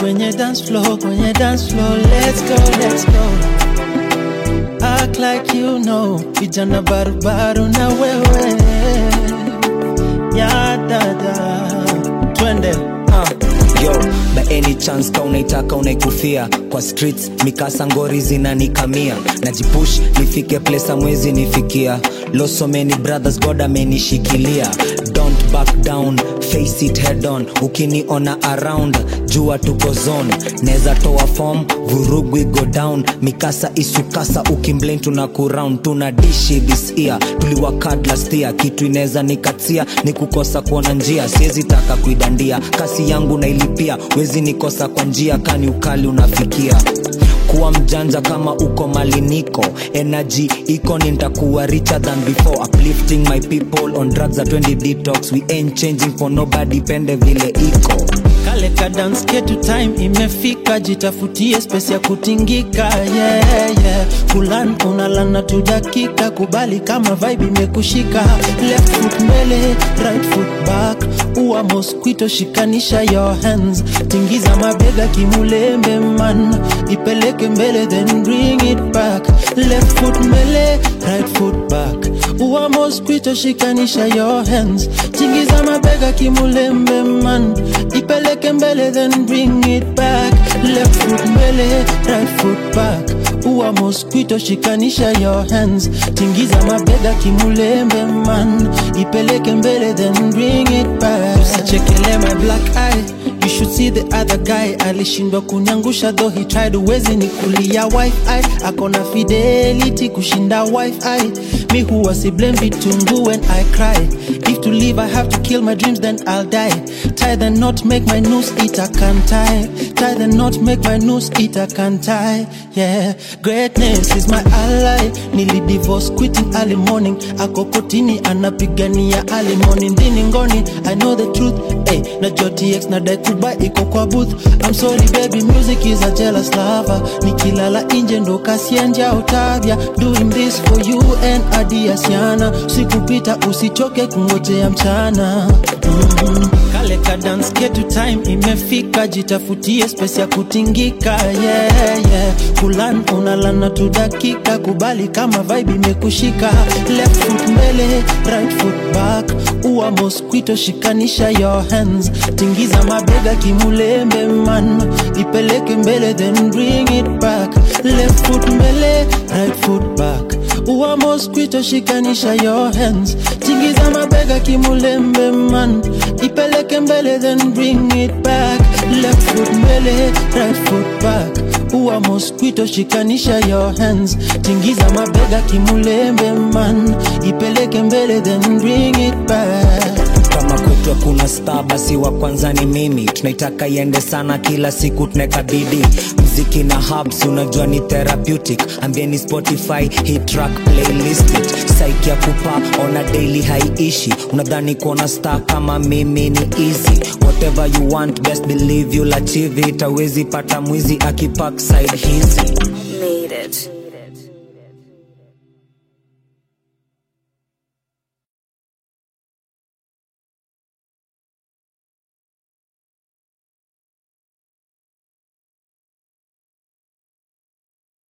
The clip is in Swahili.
kwenye dance floor, kwenye dance floor. Let's go, let's go. Act like you know, vijana barubaru na wewe. Ya dada, twende. uh, yo by any chance ka unaitaka unaikufia kwa streets mikasa ngori zinanikamia najipush nifike place amwezi nifikia losomeni brothers god amenishikilia don't back down face it head on ukiniona around jua tuko zone neza toa form vurugu go down mikasa isukasa ukimblame tuna kuround tuna dishi this year tuliwakad last year kitu inaweza nikatia ni kukosa kuona njia siwezi taka kuidandia kasi yangu nailipia wezi nikosa kwa njia kani ukali unafikia kuwa mjanja kama uko maliniko energy iko nitakuwa richer than before uplifting my people on drugs at 20 detox we ain't changing for nobody pende vile iko kale ka dance ketu time imefika jitafutie space ya kutingika yeah, yeah. kulan unalana tu dakika kubali kama vibe imekushika left foot mbele right foot back uwa mosquito shikanisha your hands tingiza mabega kimulembe man ipeleke mbele then bring it back left foot mbele right foot back uwa mosquito shikanisha your hands tingiza mabega kimulembe man ipeleke mbele then bring it back left foot mbele right foot back uwa mosquito shikanisha your hands tingiza mabega kimulembe man ipeleke mbele then bring it back usichekele my black eye You should see the other guy alishindwa kunyangusha though he tried uwezi ni kulia wifi akona fidelity kushinda wifi mi huwa si blame vitungu when I cry if to live I have to kill my dreams then I'll die tie the knot make my noose it I can't tie tie the knot make my noose it I can't tie yeah greatness is my ally nili divorce quitting early morning ako kotini anapigania early morning ndini ngoni I know the truth hey, na JTX na dai kuba iko kwa booth I'm sorry baby music is a jealous lover nikilala nje ndo kasienja utavya doing this for you and adiasiana sikupita usichoke kungojea mchana mm-hmm. kale ka dance ketu time imefika jitafutie space ya kutingika yeah, yeah. kulan unalana tu dakika kubali kama vibe imekushika left foot mbele right foot back uwa mosquito shikanisha your hands tingiza mabega kimulembe man ipeleke mbele then bring it back left foot mbele right foot back uwa mosquito shikanisha your hands tingiza mabega kimulembe man ipeleke mbele then bring it back left foot mbele right foot back uwa mosquito shikanisha your hands tingiza mabega kimulembe man ipeleke mbele then bring it back kama kutwa kuna star basi wa kwanza ni mimi tunaitaka iende sana kila siku tunaweka bidii mziki na hubs unajua ni therapeutic ambieni spotify hii track playlist it saiki ya kupa ona daily haiishi unadhani kuona star kama mimi ni easy whatever you want best believe you'll achieve it awezi pata mwizi akipak side hizi Made it.